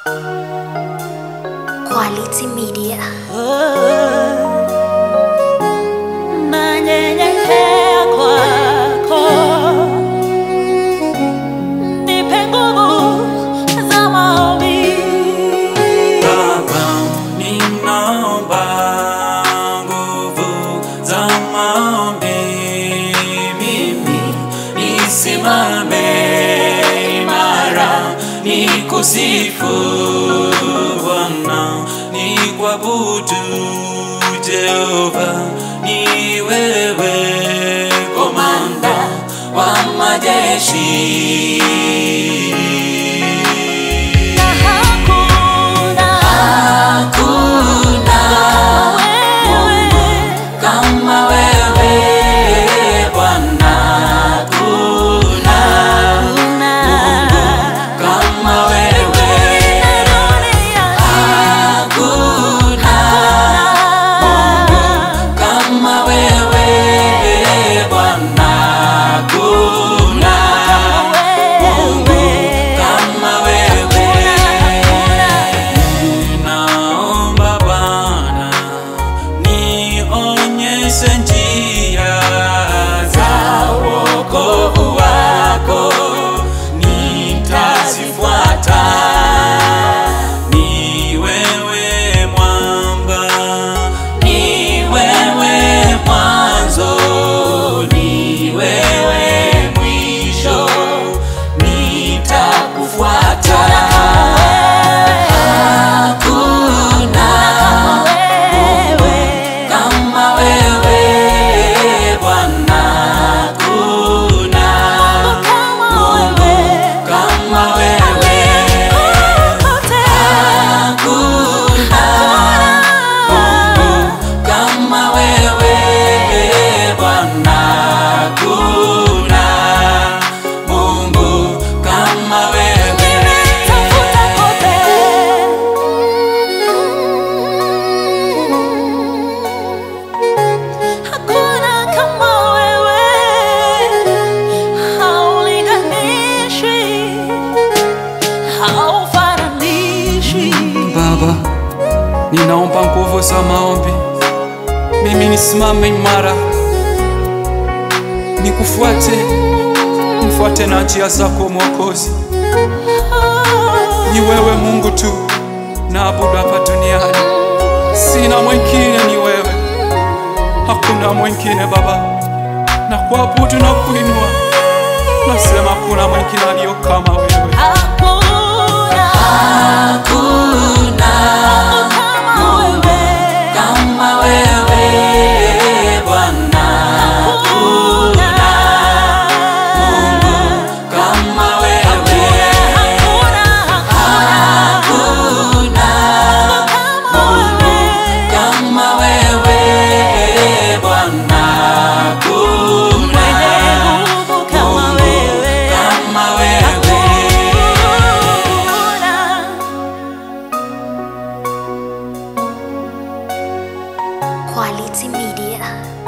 Quality Media. nanyenyekea kwako, nipe nguvu za maombi. Baba, ninaomba nguvu za maombi, mimi nisimame imara, nikusifu Bwana, nikuabudu Jehova, ni wewe komanda wa majeshi. Na hakuna Hakuna wewe kama wewe Bwana, hakuna kama wewe, hakuna kama wewe Bwana, hakuna kama wewe. Ninaomba Bwana, nionyeshe njia za wokovu wako, nitazifuata. Ni wewe mwamba, ni wewe mwanzo, ni wewe mwisho, nitakufuata. Hakuna kama wewe Bwana, hakuna kama wewe, hakuna kama wewe Bwana, hakuna Mungu kama wewe. Hakuna kama wewe, haulinganishwi, haufananishwi. Baba, ninaomba nguvu za maombi, mimi nisimame imara, nikufuate, nifuate na njia zako Mwokozi. Ni wewe Mungu tu naabudu hapa duniani, sina mwingine, ni wewe, hakuna mwingine Baba, na kuabudu na kuinua, nasema kuna mwingine aliyo kama wewe. Hakuna Hakuna kama wewe, kama wewe Bwana, hakuna kama wewe, hakuna hakuna kama kama wewe. wewe Bwana, hakuna Mwenye nguvu kama wewe. kama wewe. Quality Media.